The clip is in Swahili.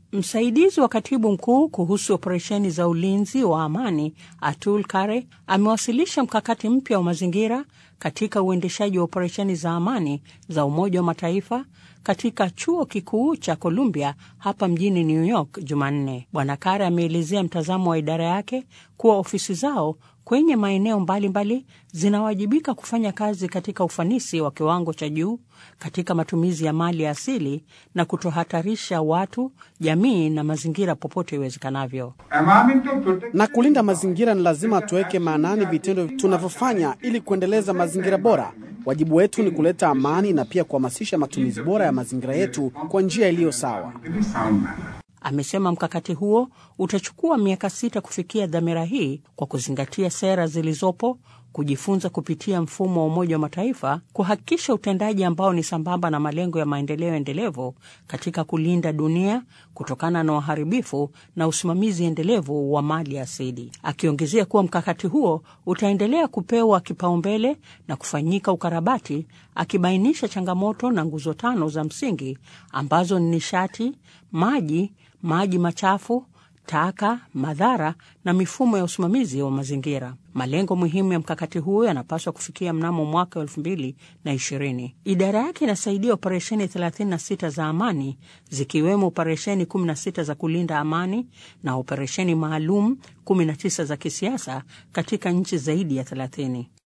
Msaidizi wa katibu mkuu kuhusu operesheni za ulinzi wa amani Atul Kare amewasilisha mkakati mpya wa mazingira katika uendeshaji wa operesheni za amani za Umoja wa Mataifa katika chuo kikuu cha Columbia hapa mjini New York Jumanne. Bwana Kare ameelezea mtazamo wa idara yake kuwa ofisi zao kwenye maeneo mbalimbali zinawajibika kufanya kazi katika ufanisi wa kiwango cha juu katika matumizi ya mali ya asili na kutohatarisha watu, jamii na mazingira popote iwezekanavyo. Na kulinda mazingira, ni lazima tuweke maanani vitendo tunavyofanya ili kuendeleza mazingira bora. Wajibu wetu ni kuleta amani na pia kuhamasisha matumizi bora ya mazingira yetu kwa njia iliyo sawa. Amesema mkakati huo utachukua miaka sita kufikia dhamira hii kwa kuzingatia sera zilizopo, kujifunza kupitia mfumo wa Umoja wa Mataifa, kuhakikisha utendaji ambao ni sambamba na malengo ya maendeleo endelevu katika kulinda dunia kutokana na uharibifu na usimamizi endelevu wa mali asili, akiongezea kuwa mkakati huo utaendelea kupewa kipaumbele na kufanyika ukarabati, akibainisha changamoto na nguzo tano za msingi ambazo ni nishati, maji maji machafu, taka, madhara na mifumo ya usimamizi wa mazingira. Malengo muhimu ya mkakati huo yanapaswa kufikia mnamo mwaka elfu mbili na ishirini. Idara yake inasaidia operesheni 36 za amani zikiwemo operesheni 16 za kulinda amani na operesheni maalum 19 za kisiasa katika nchi zaidi ya 30.